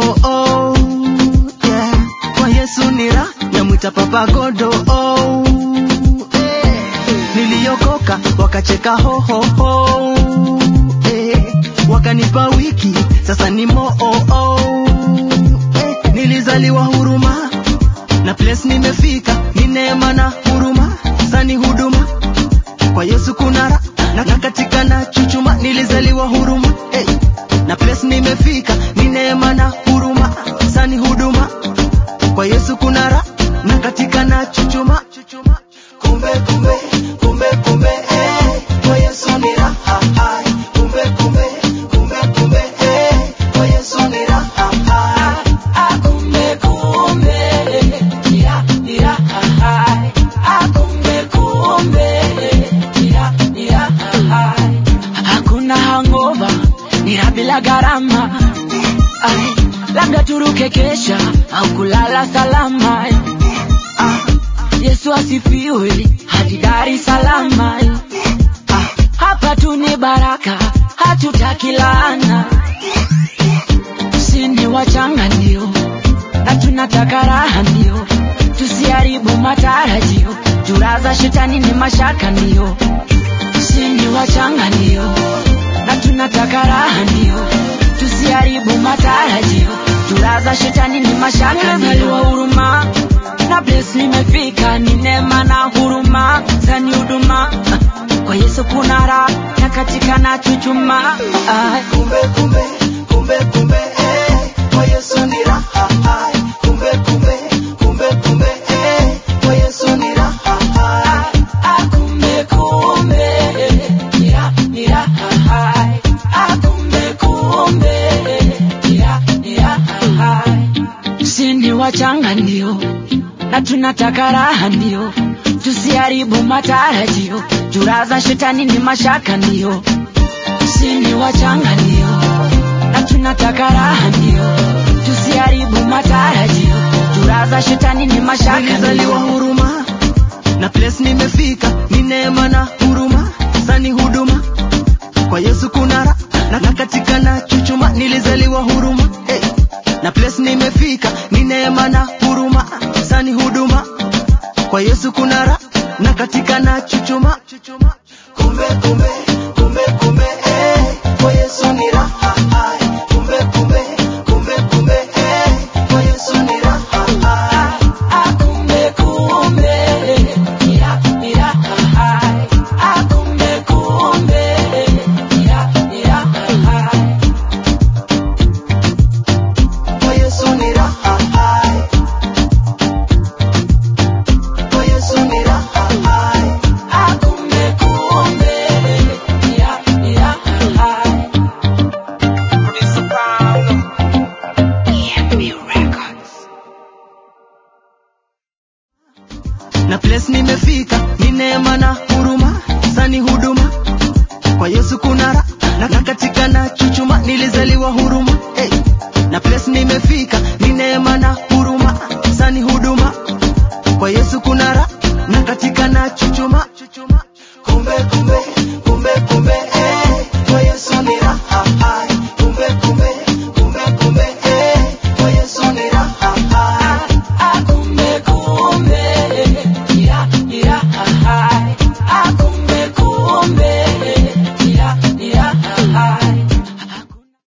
oh, oh, yeah. Kwa Yesu ni raha, namwita Papa Godo oh, eh. Niliokoka wakacheka ho, ho, ho, eh. Wakanipa wiki sasa ni mo oh, oh, eh. Nilizaliwa huruma na place nimefika ni neema na huruma sani huduma kwa Yesu kuna raha na na katika na chuchuma nilizaliwa huruma hey. na place nimefika ni neema na huruma sani huduma kwa Yesu kuna raha na katika na chuchuma kumbe kumbe kumbe kumbe eh. kwa Yesu ni raha hai. kumbe kumbe kumbe kumbe eh. kwa Yesu ni raha hai. Akumbe kumbe, ira ira hai. Akumbe kumbe, ira ira hai. Hakuna hangover, nira bila gharama. Ai, labda turuke kesha au kulala salama. Ah, Yesu asifiwe hadi Dar es Salaam. Ah, hapa tu ni baraka, hatutaki laana sini wachanga ndio na tunataka raha ndio tusiharibu matarajio juraza shetani ni mashaka ndio sini wachanga ndio na tunataka raha ndio tusiharibu matarajio juraza shetani ni mashaka ndio huruma na bless nimefika ni neema na huruma zani huduma kwa Yesu kuna raha na katika na chuchuma Ai. kumbe kumbe kumbe kumbe eh kwa Yesu ni raha hai kumbe kumbe kumbe kumbe eh kwa Yesu ni raha hai Akumbe kumbe, nira nira hai. Akumbe kumbe, nira nira hai. Sini wachanga ndio na tunataka raha ndio tusiharibu matarajio juraza shetani ni mashaka ndio sini wachanga ndio na tunataka raha ndio tusiharibu matarajio juraza shetani ni mashaka nilizaliwa ndio huruma na place nimefika ni neema na huruma sani huduma kwa Yesu kuna raha na, na katika na chuchuma nilizaliwa huruma hey. na place nimefika ni neema na huruma sani huduma kwa Yesu kuna raha na katika na chuchuma kumbe kumbe kumbe kumbe eh kwa Yesu ni raha hai kumbe kumbe kumbe kumbe eh kwa Yesu ni raha hai Akumbe kumbe, nira nira hai. Akumbe kumbe, nira nira hai. Kwa Yesu ni raha hai. Kwa Yesu ni raha hai. Akumbe kumbe, nira nira hai. na place nimefika ni neema na huruma sani huduma kwa Yesu kuna raha na, na katika na chuchuma nilizaliwa huruma hey. na place nimefika ni neema na huruma sani huduma kwa Yesu kuna raha na katika na chuchuma